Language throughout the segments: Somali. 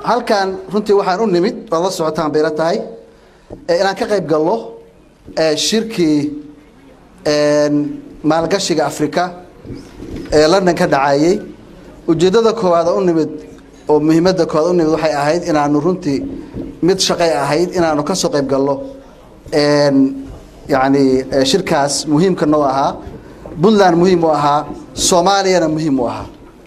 halkan runtii waxaan u nimid waad la socotaan bayla tahay inaan ka qayb gallo shirkii maalgashiga africa ee london ka dhacayey ujeeddada koowaad u nimid oo muhiimadda koowaad u nimid waxay ahayd inaanu runtii mid shaqay ahayd inaanu ka soo qayb gallo yacni shirkaas muhiimka noo ahaa puntland muhiim u ahaa soomaaliyana muhiim u ahaa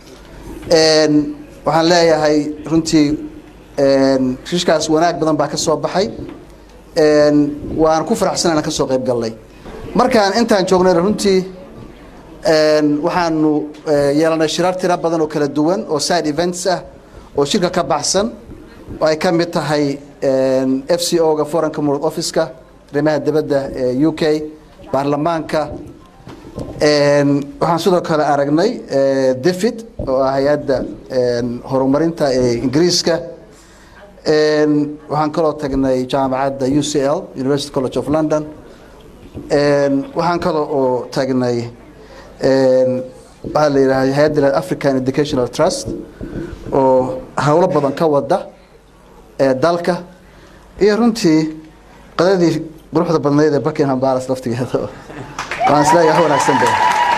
waxaan leeyahay runtii shirkaas wanaag badan baa ka soo baxay waan ku faraxsan inaan ka soo qayb gallay markaan intaan joognayna runtii waxaanu yeelanay shirar tira badan oo kala duwan oo side events ah oo shirka ka baxsan oo ay ka mid tahay f c o ga foreign commonwealth office-ka arrimaha dibadda ee u k baarlamaanka waxaan sidoo kale aragnay david oo ah hay-adda horumarinta ee ingiriiska waxaan kaloo tagnay jaamacadda u c l university college of london waxaan kaloo oo tagnay waxaa la yidhaha hay-adda african educational trust oo howlo badan ka wada ee dalka iyo runtii qadadii quruxda badnayd ee buckingham palace laftigeeda waan isleeyahay wax wanaagsan be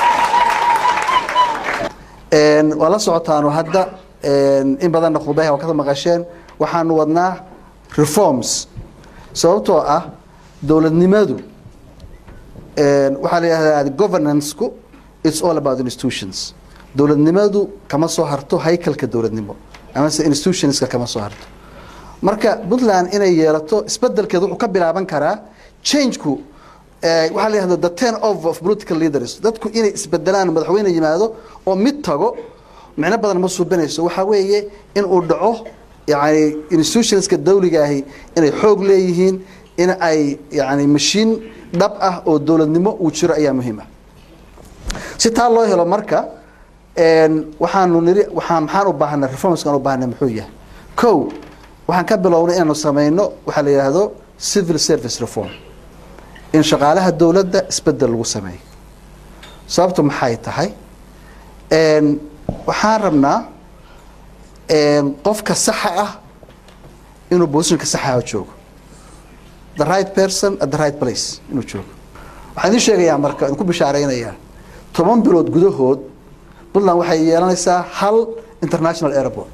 waa la socotaanu hadda in badanna khudbaha waa ka maqasheen waxaanu wadnaa reforms sababtoo ah dowladnimadu waxaa la yidhahdaa governance-ku it's all about institutions dowladnimadu kama soo harto haykalka dowladnimo amase institutionska kama soo harto marka puntland inay yeelato isbedelkeedu wuxuu ka bilaaban karaa changeku waxaa la yihahda the ten of of political leaders dadku inay isbedelaan madaxweyne yimaado oo mid tago micno badan ma suubinayso waxaa weeye in uu dhaco yani institutionska dawligaahi inay xoog leeyihiin in ay yani mashiin dhab ah oo dowladnimo uu jiro ayaa muhiim ah si taa loo helo marka waxaanu niri waaa maxaan u baahanay reformskaan u baahanay muxuu yahay ko waxaan ka bilownay inaanu samayno waxaa la yidhaahdo civil service reform in shaqaalaha dowladda isbedel lagu sameeyo sababtu maxay tahay waxaan rabnaa qofka saxa ah inuu bosishinka saxaha joogo the right person at the right place inuu joogo waxaan idiin sheegayaa marka idinku bishaaraynayaa toban bilood gudahood puntland waxay yeelanaysaa hal international airport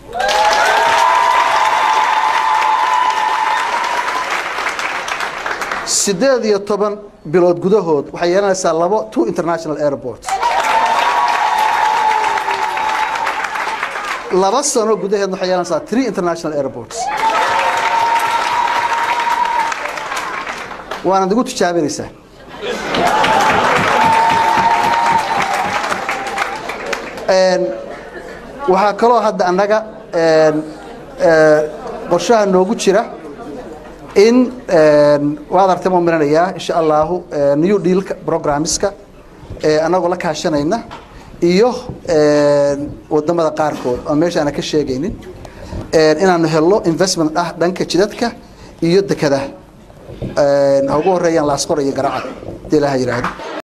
sideed iyo toban bilood gudahood waxay yeelanaysaa labo two international airports laba sano gudaheedna waxay yeelanaysaa three international airports waana igu tijaabinaysaa waxaa kaloo hadda annaga qorshaha noogu jira in waad artay ma marinayaa insha allahu new dealka programmeska annagoo la kaashanayna iyo wadamada qaarkood oo meesha aana ka sheegaynin inaanu helno investment ah dhanka jidadka iyo dekadaha ha ugu horeeyaan laasqor iyo garacad hadii ilaha yidhaahdo